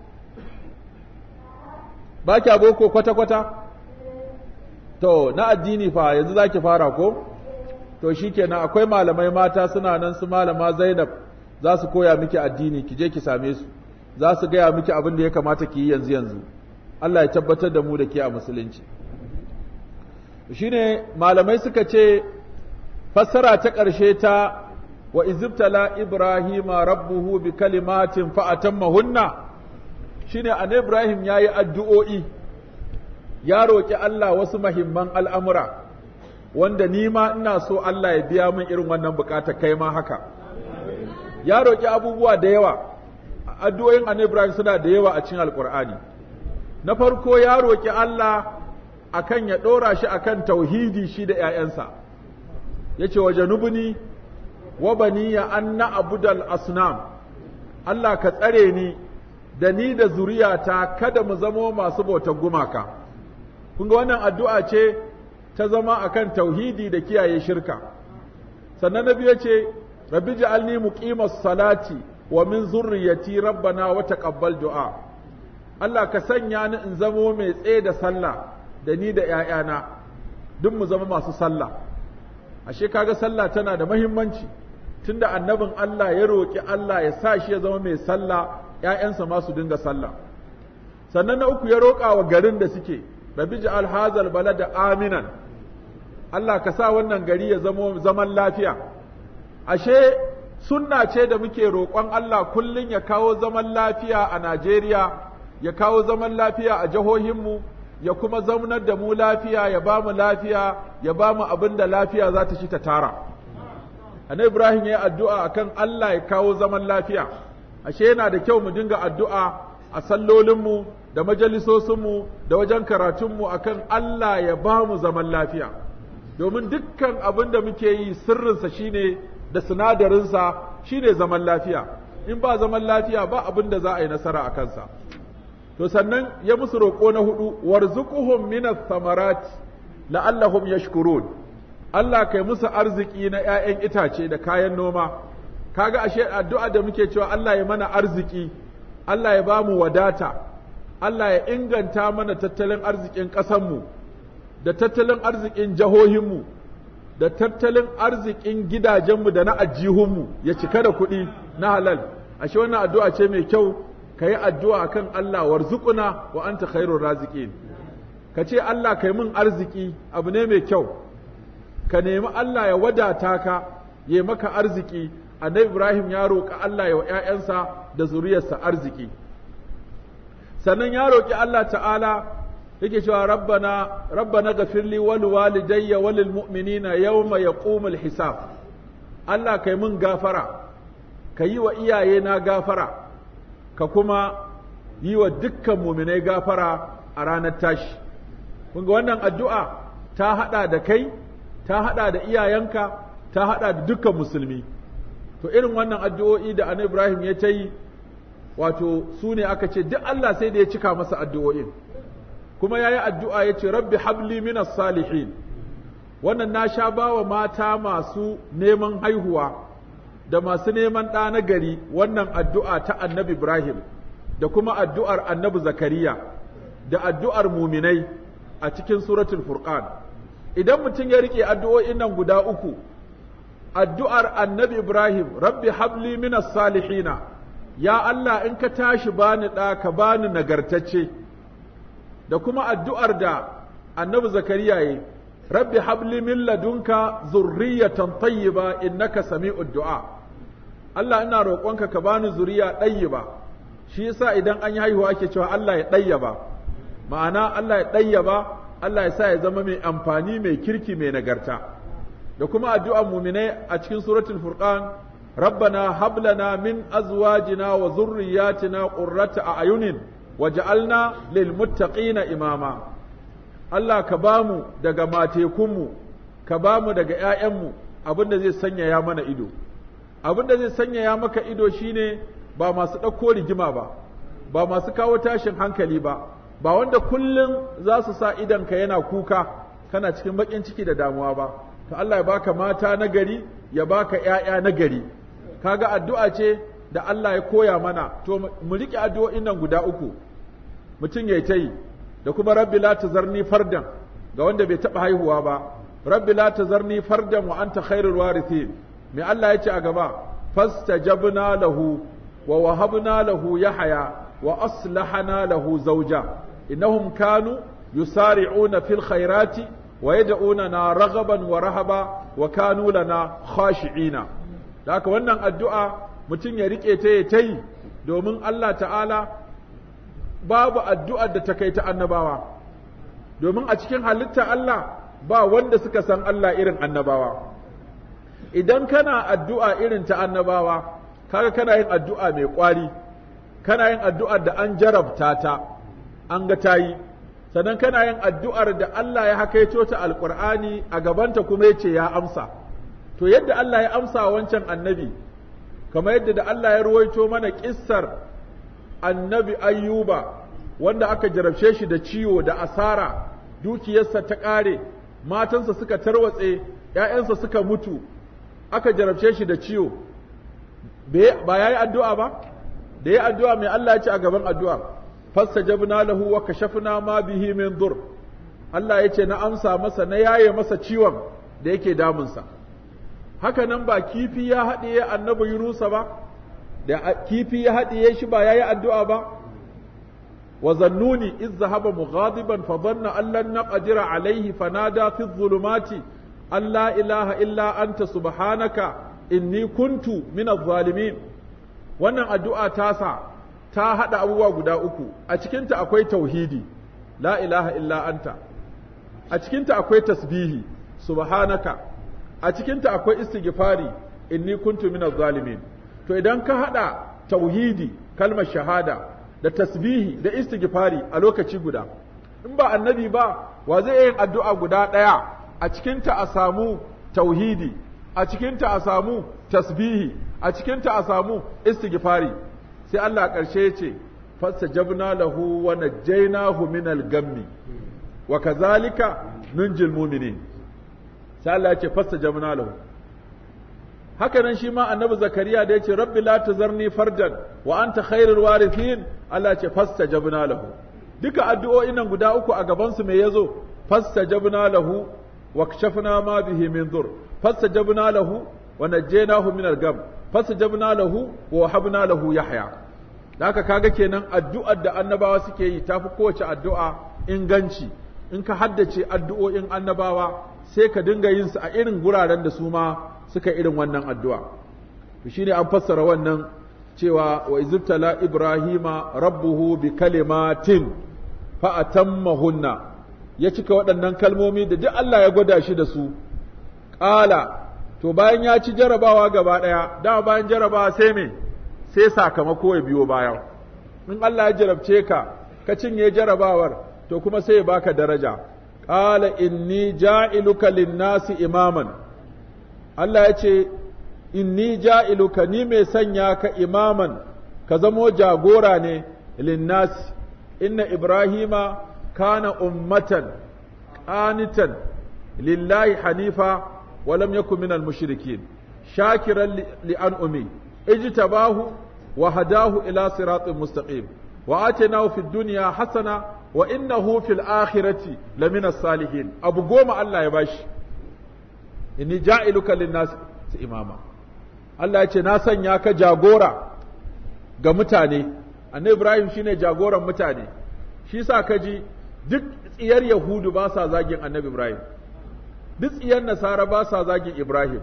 Ba kya boko kwata-kwata? To, na addini fa yanzu za ki fara ko? To, shi kenan akwai malamai mata suna nan su malama Zainab za su koya miki addini, ki je ki same su, za su gaya miki abin da ya kamata ki yi yanzu yanzu. Allah ya tabbatar da mu da ke a musulunci. Shi ne malamai suka ce, fassara ta ƙarshe ta wa izibtala Ibrahima rabbuhu bi kalimatin fa'atammahunna shine an Ibrahim yayi addu'o'i ya roƙi Allah wasu mahimman al'amura wanda ni ma ina so Allah ya biya min irin wannan bukata kai ma haka ya roƙi abubuwa da yawa addu'o'in an Ibrahim suna da yawa a cikin alƙur'ani na farko ya roƙi Allah akan ya ɗora shi akan tauhidi shi da ‘ya'yansa, ya ce wa janubuni wa baniya an na'budal asnam Allah ka tsare ni da ni da zuriyata kada mu zamo masu bautar gumaka kun ga wannan addu'a ce ta zama akan tauhidi da kiyaye shirka sannan nabi ya ce rabbi ja'alni muqimas salati wa min zurriyati rabbana wa taqabbal du'a Allah ka sanya ni in zamo mai tsaye da sallah da ni da ‘ya'yana duk mu zama masu sallah ashe kaga sallah tana da mahimmanci tunda annabin Allah ya roƙi Allah ya sa shi ya zama mai sallah ‘ya'yansa ma su dinga sallah sannan na uku ya roƙa wa garin da suke rabi ja'al hazal balada aminan Allah ka sa wannan gari ya zama zaman lafiya ashe sunna ce da muke roƙon Allah kullum ya kawo zaman lafiya a Najeriya ya kawo zaman lafiya a jihohinmu ya kuma zaunar da mu lafiya ya ba mu lafiya ya ba mu abin da lafiya za ta ci ta tara annabi ibrahim ya yi addu'a akan Allah ya kawo zaman lafiya ashe yana da kyau mu dinga addu'a a sallolinmu da majalisosinmu da wajen karatunmu akan Allah ya ba mu zaman lafiya domin dukkan abin da muke yi sirrinsa shine da sinadarinsa shine zaman lafiya in ba zaman lafiya ba abin da za a yi nasara a kansa to sannan ya musu roƙo na hudu warzuquhum minas samarat la'allahum yashkurun Allah kai musu arziki na ƴaƴan itace da kayan noma kaga ashe addu'a da muke cewa Allah ya mana arziki Allah ya bamu wadata Allah ya inganta mana tattalin arzikin ƙasanmu da tattalin arzikin jahohinmu da tattalin arzikin gidajenmu da na ajihunmu ya cika da kuɗi na halal ashe wannan addu'a ce mai kyau ka yi addu'a kan Allah warzuquna wa anta khairur raziqin ka ce Allah kai min arziki abu ne mai kyau ka nemi Allah ya wadata ka ya maka arziki annabi Ibrahim ya roƙi Allah ya wa ‘ya'yansa da zuriyarsa arziki sannan ya roƙi Allah ta'ala yake cewa rabbana rabbana gafirli wal walidayya walil mu'minina yawma yaqumul hisab Allah kai mun gafara ka yi wa iyayena gafara ka kuma yi wa dukkan muminai gafara a ranar tashi kun ga wannan addu'a ta hada da kai ta hada da iyayenka ta hada da dukkan musulmi to irin wannan addu'o'i da annabi Ibrahim ya ta yi wato su ne aka ce duk Allah sai da ya cika masa addu'o'in kuma ya yi addu'a ya ce rabbi habli minas salihin wannan na sha bawa mata masu neman haihuwa da masu neman ɗa na gari wannan addu'a ta annabi Ibrahim da kuma addu'ar annabi Zakariya da addu'ar muminai a cikin suratul Furqan. Idan mutum ya riƙe addu'o'in nan guda uku, addu'ar annabi Ibrahim, Rabbi habli minas salihina, ya Allah in ka tashi bani ɗa ka bani nagartacce, da kuma addu'ar da annabi Zakariya yi, Rabbi habli min ladunka zurriyatan tayyiba innaka sami'ud du'a. Allah ina roƙonka ka bani zuriya ɗayyiba, shi yasa idan an yi haihuwa ake cewa Allah ya ɗayyaba, ma'ana Allah ya ɗayyaba, Allah ya sa ya zama mai amfani mai kirki mai nagarta. Da kuma addu'ar muminai a cikin suratul Furqan, Rabbana hablana min azwajina wa zurriyatina qurrata a'yunin waj'alna lil muttaqina imama. Allah ka bamu daga matekunmu, ka bamu daga ‘ya'yanmu abin da zai sanyaya mana ido. Abin da zai sanyaya maka ido shine ba masu ɗauko rigima ba, ba masu kawo tashin hankali ba, ba wanda kullum za su sa idanka yana kuka kana cikin baƙin ciki da damuwa ba. To Allah ya baka mata na gari, ya baka ‘ya'ya na gari. Kaga addu'a ce da Allah ya koya mana, to mu riƙe addu'o'in nan guda uku, mutum ya ta yi. da kuma rabbi la tazarni fardan ga wanda bai taba haihuwa ba rabbi la tazarni fardan wa anta khairul warithin me Allah yace a gaba fastajabna lahu wa wahabna lahu yahya wa aslahana lahu zawja innahum kanu yusari'una fil khairati wa yad'unana raghaban wa rahaba wa kanu lana khashi'ina da haka wannan addu'a mutum ya rike ta ya tayi domin Allah ta'ala babu addu'ar da ta kai ta annabawa, domin a cikin halitta Allah ba wanda suka san Allah irin annabawa. Idan kana addu'a irin ta annabawa, kaga kana yin addu'a mai ƙwari, kana yin addu'ar da an jarabta ta, an ga ta yi, sannan kana yin addu'ar da Allah ya hakaito ta alƙur'ani a gabanta kuma ya ce ya amsa. to yadda Allah ya amsa wancan annabi kamar yadda da Allah ya ruwaito mana kissar annabi ayyuba wanda aka jarabce shi da ciwo da asara dukiyarsa ta ƙare matansa suka tarwatse ‘ya'yansa suka mutu aka jarabce shi da ciwo ba ya yi addu'a ba da ya addu'a mai Allah ya ce a gaban addu'a fasta jabna lahu wa kashafna ma bihi min dur Allah ya ce na amsa masa na yaye masa ciwon da yake damunsa haka nan ba kifi ya haɗiye annabi Yunusa ba da kifi ya haɗiye shi ba ya yi addu'a ba wa zannuni iz zahaba mughadiban fa dhanna an lan naqdira alayhi fanada fi dhulumati an la ilaha illa anta subhanaka inni kuntu min adh-dhalimin wannan addu'a tasa ta hada abubuwa guda uku a cikinta akwai tauhidi la ilaha illa anta a cikinta akwai tasbihi subhanaka a cikinta akwai istighfari inni kuntu min adh-dhalimin to idan ka hada tauhidi kalmar shahada da tasbihi da istighfari a lokaci guda in ba annabi ba wa zai yin addu'a guda ɗaya a cikinta a samu tauhidi a cikinta a samu tasbihi a cikinta a samu istighfari sai Allah a ƙarshe ya ce fastajabna lahu wa najjaynahu min al-gammi wa kazalika nunjil mu'minin sai Allah ya ce fastajabna lahu haka nan shi ma annabi zakariya da ya ce rabbi la tazarni fardan wa anta khairul warithin Allah ce fastajabna lahu duka addu'o'in nan guda uku a gaban su me yazo fastajabna lahu wa kashafna ma bihi min dur fastajabna lahu wa najjaynahu min al-gam fastajabna lahu wa wahabna lahu yahya haka kaga kenan addu'ar da annabawa suke yi tafi kowace addu'a inganci in ka haddace addu'o'in annabawa sai ka dinga yin su a irin guraren da su ma suka irin wannan addu'a. To shi ne an fassara wannan cewa wa izibtala Ibrahima rabbuhu bi kalimatin fa'atammahunna ya cika waɗannan kalmomi da duk Allah ya gwada shi da su. Ƙala, to bayan ya ci jarabawa gaba ɗaya, dama bayan jarabawa sai me, sai sakamako ya biyo bayan. In Allah ya jarabce ka, ka cinye jarabawar, to kuma sai ya baka daraja. Ƙala inni ja'iluka linnasi imaman. Allah ya ce, Inni ja'iluka ni mai sanya ka imaman, ka zamo jagora ne linnasi, inna Ibrahima kana ummatan, ƙanitan, lillahi hanifa, walam yaku minal mushrikin shakiran li'an umi, ijtabahu wa hadahu ila siratin mustaqim wa atainahu fid dunya hasana wa innahu fil akhirati lamina salihin abu goma Allah ya bashi inni ja'iluka linnas imama Allah ya ce na sanya ka jagora ga mutane annabi Ibrahim shine jagoran mutane shi sa kaji duk tsiyar yahudu ba sa zagin annabi Ibrahim duk tsiyar nasara ba sa zagin Ibrahim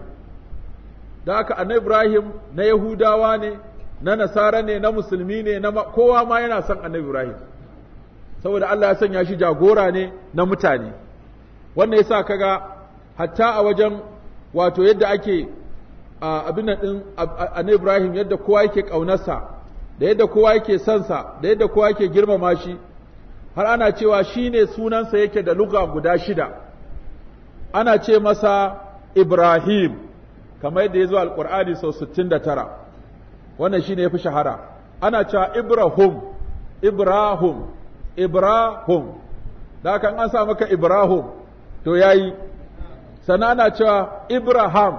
da haka annabi Ibrahim na yahudawa ne na nasara ne na musulmi ne na kowa ma yana son annabi Ibrahim saboda Allah ya sanya shi jagora ne na mutane wannan yasa kaga hatta a wajen wato yadda ake abin din annabi Ibrahim yadda kowa yake kaunarsa da yadda kowa yake son sa da yadda kowa yake girmama shi har ana cewa shine sunansa yake da lugha guda shida ana ce masa Ibrahim kamar yadda ya zo alqur'ani sau 69 wannan shine yafi shahara ana cewa Ibrahim Ibrahim Ibrahim da haka an sa maka Ibrahim to yayi sannan ana cewa Ibrahim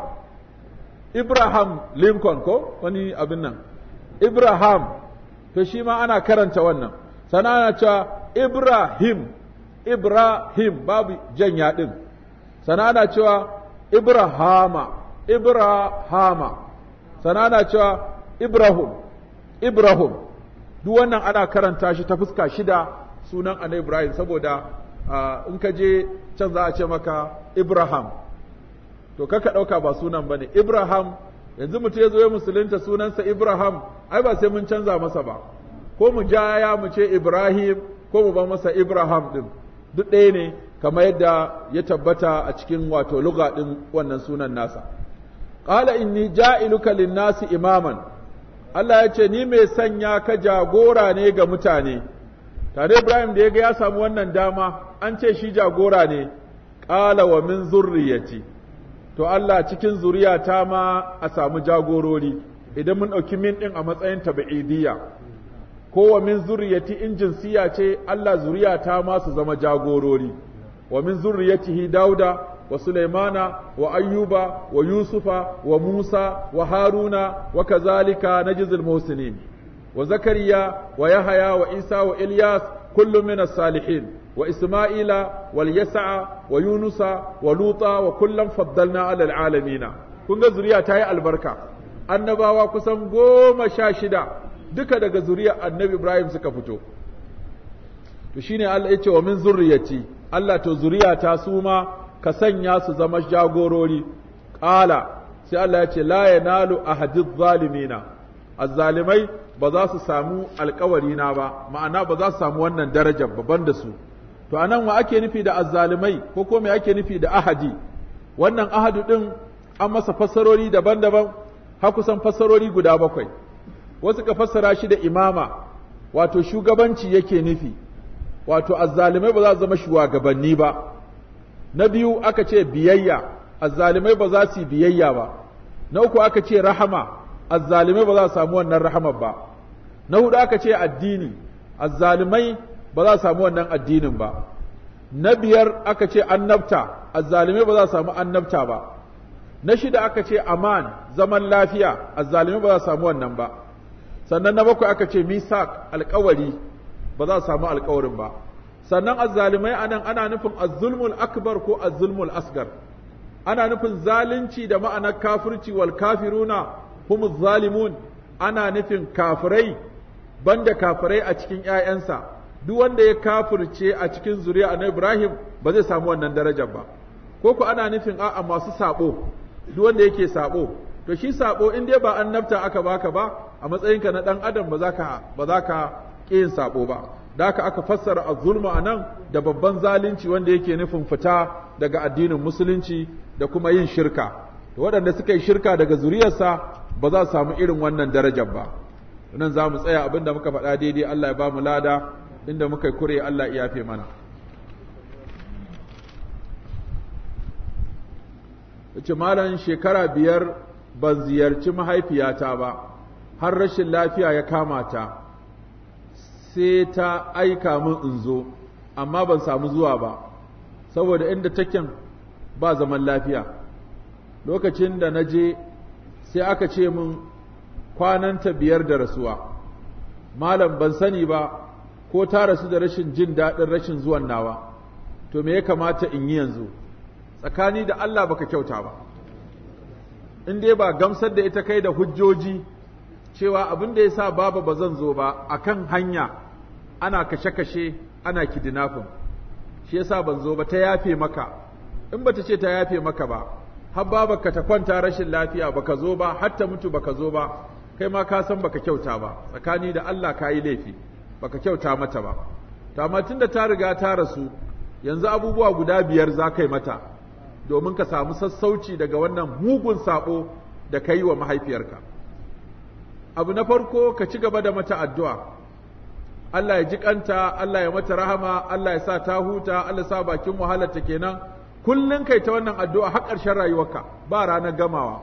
Ibrahim Lincoln ko wani abin nan Ibrahim to shi ma ana karanta wannan sannan ana cewa Ibrahim Ibrahim babu janya din sannan ana cewa Ibrahama Ibrahama sannan ana cewa Ibrahim Ibrahim duk wannan ana karanta shi ta fuska shida sunan annabi Ibrahim saboda in ka je can za a ce maka Ibrahim to kaka ɗauka ba sunan bane Ibrahim yanzu mutum ya zo ya musulunta sunansa Ibrahim ai ba sai mun canza masa ba ko mu jaya mu ce Ibrahim ko mu ba masa Ibrahim din duk ɗaya ne kamar yadda ya tabbata a cikin wato lugha din wannan sunan nasa qala inni ja'iluka lin-nasi imaman Allah ya ce ni mai sanya ka jagora ne ga mutane tare Ibrahim da ya ga ya samu wannan dama an ce shi jagora ne ƙala wa min zurriyati to Allah cikin zuriyata ma a samu jagorori idan mun ɗauki min ɗin a matsayin tabi'idiyya ko wa min zuriyati in jinsiya ce Allah zuriyata ma su zama jagorori wa min zuriyatihi dauda wa sulaimana wa ayyuba wa yusufa wa musa wa haruna wa kazalika najzil muhsinin wa zakariya wa yahaya wa isa wa ilyas kullu min as-salihin wa isma'ila wal yas'a wa yunusa wa luta wa kullam faddalna ala al-alamin kun ga zuriya ta yi albarka annabawa kusan goma sha shida duka daga zuriyar annabi Ibrahim suka fito to shine Allah ya ce wa min zurriyati Allah to zuriyata su ma ka sanya su zama jagorori qala sai Allah ya ce la yanalu ahadiz zalimina azzalimai ba za su samu alkawari na ba ma'ana ba za su samu wannan darajar babban da su to anan wa ake nufi da azzalimai ko ko me ake nufi da ahadi wannan ahadu din an masa fassarori daban-daban har kusan fassarori guda bakwai wasu ka fassara shi da imama wato shugabanci yake nufi wato azzalimai ba za su zama shugabanni ba na biyu aka ce biyayya azzalimai ba za su yi biyayya ba na uku aka ce rahama azzalimai ba za su samu wannan rahamar ba na hudu aka ce addini azzalimai ba za su samu wannan addinin ba na biyar aka ce annabta azzalimai ba za su samu annabta ba na shida aka ce aman zaman lafiya azzalimai ba za su samu wannan ba sannan na bakwai aka ce misak alkawari ba za su samu alkawarin ba sannan azzalimai anan ana nufin azzulmul akbar ko azzulmul asgar ana nufin zalunci da ma'anar kafirci wal kafiruna humuz zalimun ana nufin kafirai banda kafirai a cikin ƴaƴansa duk wanda ya kafirce a cikin zuriya na Ibrahim ba zai samu wannan darajar ba ko ku ana nufin a'a masu sabo duk wanda yake sabo to shi sabo in dai ba annabta aka baka ba a matsayinka na dan adam ba za ka ba za ka yin sabo ba da haka aka fassara az-zulmu anan da babban zalunci wanda yake nufin fita daga addinin musulunci da kuma yin shirka to waɗanda suka yi shirka daga zuriyarsa ba za su samu irin wannan darajar ba nan za mu tsaya abinda muka faɗa daidai Allah ya ba mu lada inda muka yi kure Allah ya yafe mana yace malam shekara biyar ban ziyarci mahaifiyata ba har rashin lafiya ya kama ta sai ta aika min in zo amma ban samu zuwa ba saboda inda taken ba zaman lafiya lokacin da na je sai aka ce min kwananta biyar da rasuwa malam ban sani ba ko ta rasu da rashin jin daɗin rashin zuwan nawa to me ya kamata in yi yanzu tsakani da Allah baka kyauta ba in dai ba gamsar da ita kai da hujjoji cewa abin da ya sa baba ba zan zo ba akan hanya ana kashe-kashe ana kidnapping shi yasa ban zo ba ta yafe maka in bata ce ta yafe maka ba har babarka ta kwanta rashin lafiya baka zo ba har ta mutu baka zo ba kai ma ka san baka kyauta ba tsakani da Allah ka yi laifi baka kyauta mata ba to amma tunda ta riga ta rasu yanzu abubuwa guda biyar za ka yi mata domin ka samu sassauci daga wannan mugun sabo da ka yi wa mahaifiyarka abu na farko ka ci gaba da mata addu'a Allah ya ji kanta Allah ya mata rahama Allah ya sa ta huta Allah ya sa bakin wahalarta kenan kullun kai ta wannan addu'a har ƙarshen rayuwarka ba ranar gamawa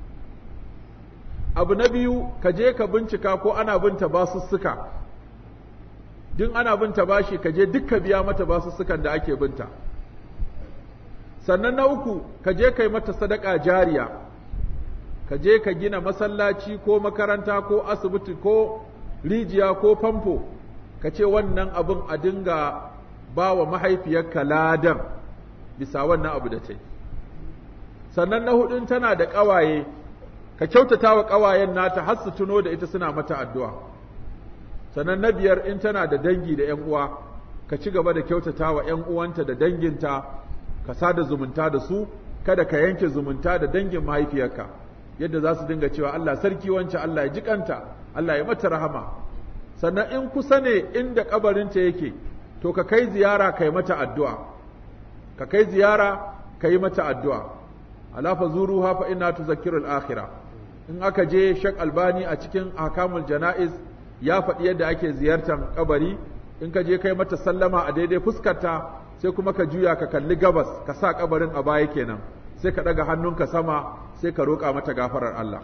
abu na biyu ka je ka bincika ko ana binta basussuka duk ana binta bashi ka je duk ka biya mata basussukan da ake binta sannan na uku ka je kai mata sadaka jariya ka je ka gina masallaci ko makaranta ko asibiti ko rijiya ko famfo ka ce wannan abin a dinga ba wa mahaifiyarka ladan bisa wannan abu da ta yi sannan na hudun tana da ƙawaye ka kyautata wa ƙawayen nata har su tuno da ita suna mata addu'a sannan na biyar in tana da dangi da ‘yan uwa ka ci gaba da kyautata wa ‘yan uwanta da danginta ka sada zumunta da su kada ka yanke zumunta da dangin mahaifiyarka yadda za su dinga cewa Allah sarki wancan Allah ya jikanta Allah ya mata rahama sannan in kusa ne inda kabarinta yake to ka kai ziyara kai mata addu'a ka kai ziyara ka yi mata addu'a ala fa zuruha fa inna tuzakkiru al-akhirah in aka je Sheikh Albani a cikin ahkamul janaiz ya faɗi yadda ake ziyartar kabari in ka je kai mata sallama a daidai fuskarta sai kuma ka juya ka kalli gabas ka sa kabarin a baya kenan sai ka ɗaga hannunka sama sai ka roƙa mata gafarar Allah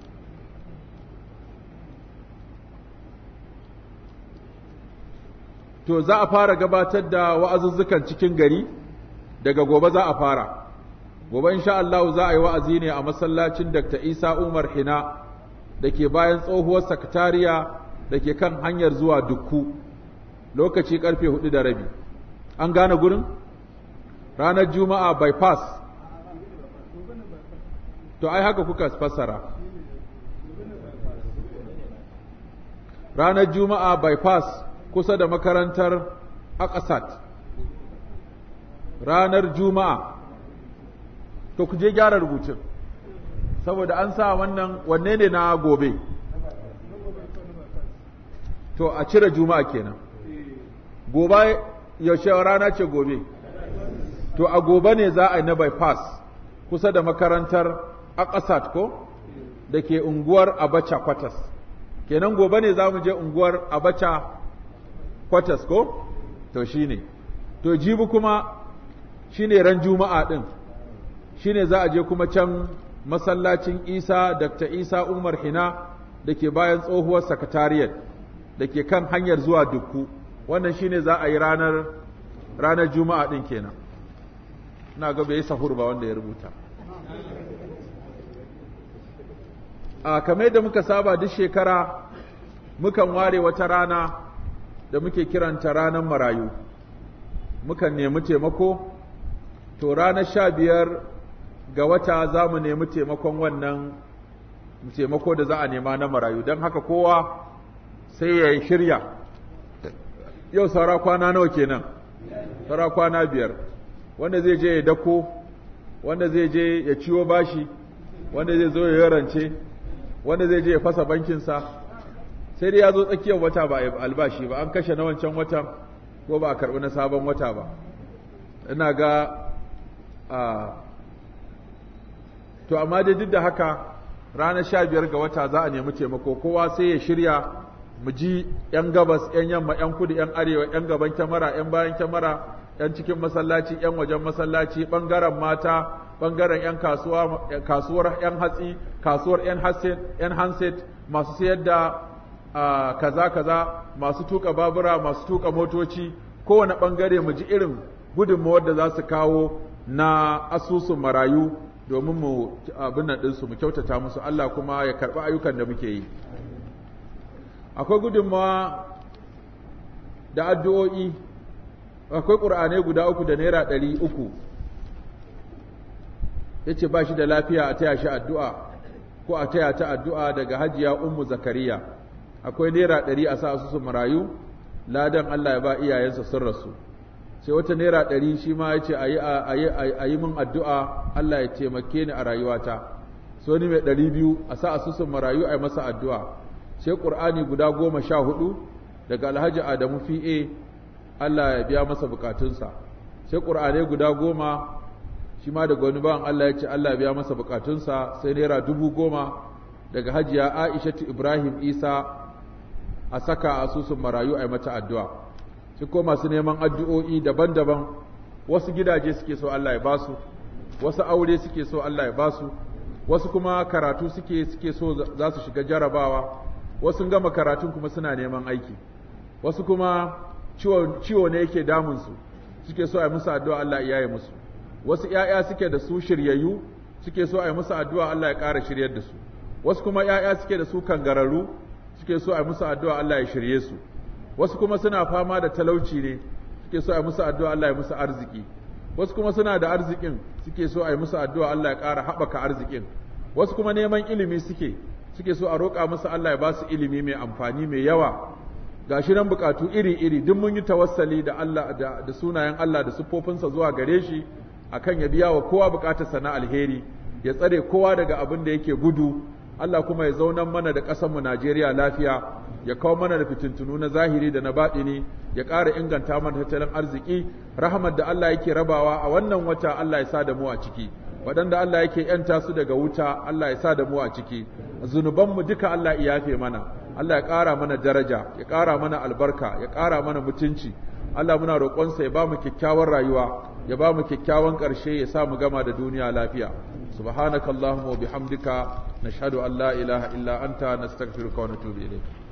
to za a fara gabatar da wa'azuzzukan cikin gari daga gobe za a fara gobe insha Allah za a yi wa'azi ne a masallacin Dr. Isa Umar Hina da ke bayan tsohuwar sakatariya da ke kan hanyar zuwa Dukku lokaci karfe hudu da rabi an gane gurin ranar juma'a bypass to ai haka kuka fassara ranar juma'a bypass kusa da makarantar akasat ranar juma'a to ku je gyara rubutun saboda an sa wannan wanne ne na gobe to a cire juma'a kenan gobe yaushe rana ce gobe to a gobe ne za a yi na bypass kusa da makarantar akasat ko da ke unguwar abacha kwatas kenan gobe ne za mu je unguwar abacha kwatas ko to shine to jibi kuma shine ran juma'a din shine za a je kuma can masallacin isa dr isa umar hina da ke bayan tsohuwar sakatariyar da ke kan hanyar zuwa dukku wannan shine za a yi ranar ranar juma'a din kenan ina ga bai sahur ba wanda ya rubuta a kamar da muka saba duk shekara mukan ware wata rana da muke kiranta ranar marayu mukan nemi taimako to ranar sha biyar ga wata za mu nemi taimakon wannan taimako da za a nema na marayu don haka kowa sai ya shirya yau saura kwana nawa kenan saura kwana biyar wanda zai je ya dako wanda zai je ya ciwo bashi wanda zai zo ya rance wanda zai je ya fasa bankinsa sai dai ya zo tsakiyar wata ba a albashi ba an kashe na wancan watan ko ba a karɓi na sabon wata ba ina ga a to amma dai duk da haka ranar sha biyar ga wata za a nemi taimako kowa sai ya shirya mu ji 'yan gabas 'yan yamma 'yan kudu 'yan arewa 'yan gaban kyamara 'yan bayan kyamara 'yan cikin masallaci 'yan wajen masallaci ɓangaren mata ɓangaren 'yan kasuwar 'yan hatsi kasuwar 'yan handset masu sayar da kaza kaza masu tuka babura masu tuka motoci kowane ɓangare mu ji irin gudunmawar da za su kawo na asusun marayu domin mu abin nan ɗinsu mu kyautata musu Allah kuma ya karɓi ayyukan da muke yi akwai gudunmawa da addu'o'i akwai ƙur'anai guda uku da naira ɗari uku ya ce ba shi da lafiya a taya shi addu'a ko a taya ta addu'a daga hajiya ummu zakariya akwai naira ɗari a sa asusun marayu ladan Allah ya ba iyayensa sun rasu sai wata naira ɗari shi ma ya ce a yi min addu'a Allah ya taimake ni a rayuwata sai wani mai ɗari biyu a sa asusun marayu a yi masa addu'a sai ƙur'ani guda goma sha hudu daga alhaji adamu fi'e Allah ya biya masa bukatunsa sai ƙur'anai guda goma shi ma daga wani bawan Allah ya ce Allah ya biya masa bukatunsa sai naira dubu goma daga hajiya aishatu ibrahim isa a saka asusun marayu a yi mata addu'a sai ko masu neman addu'o'i daban-daban wasu gidaje suke so Allah ya basu wasu aure suke so Allah ya basu wasu kuma karatu suke suke so za su shiga jarabawa wasu gama karatun kuma suna neman aiki wasu kuma ciwo ne yake damunsu suke so a yi musu addu'a Allah ya yi musu wasu ‘ya'ya suke da su shiryayyu suke so a yi musu addu'a Allah ya ƙara shiryar da su wasu kuma ‘ya'ya suke da su kangararru suke so a yi musu addu'a Allah ya shirye su wasu kuma suna fama da talauci ne suke so a yi musu addu'a Allah ya musu arziki wasu kuma suna da arzikin suke so a yi musu addu'a Allah ya ƙara haɓaka arzikin wasu kuma neman ilimi suke suke so a roƙa musu Allah ya ba su ilimi mai amfani mai yawa gashi nan bukatu iri-iri duk mun yi tawassali da Allah da, da sunayen Allah da siffofinsa zuwa gare shi akan ya biya wa kowa bukatarsa na alheri ya tsare kowa daga abin da yake gudu Allah kuma ya zaunan mana da ƙasarmu Najeriya lafiya ya kawo mana da fitintunu na zahiri da na baɗini ya ƙara inganta mana tattalin arziki rahmat da Allah yake rabawa a wannan wata Allah ya sa da mu a ciki waɗanda Allah yake ‘yanta su daga wuta Allah ya sa da mu a ciki zunubanmu duka Allah ya yafe mana Allah ya ƙara mana daraja ya ƙara mana albarka ya ƙara mana mutunci Allah muna roƙonsa ya ba mu kyakkyawan rayuwa ya ba mu kyakkyawan ƙarshe ya sa mu gama da duniya lafiya subhanakallahumma wa bihamdika nashhadu an la ilaha illa anta nastaghfiruka wa natubu ilayk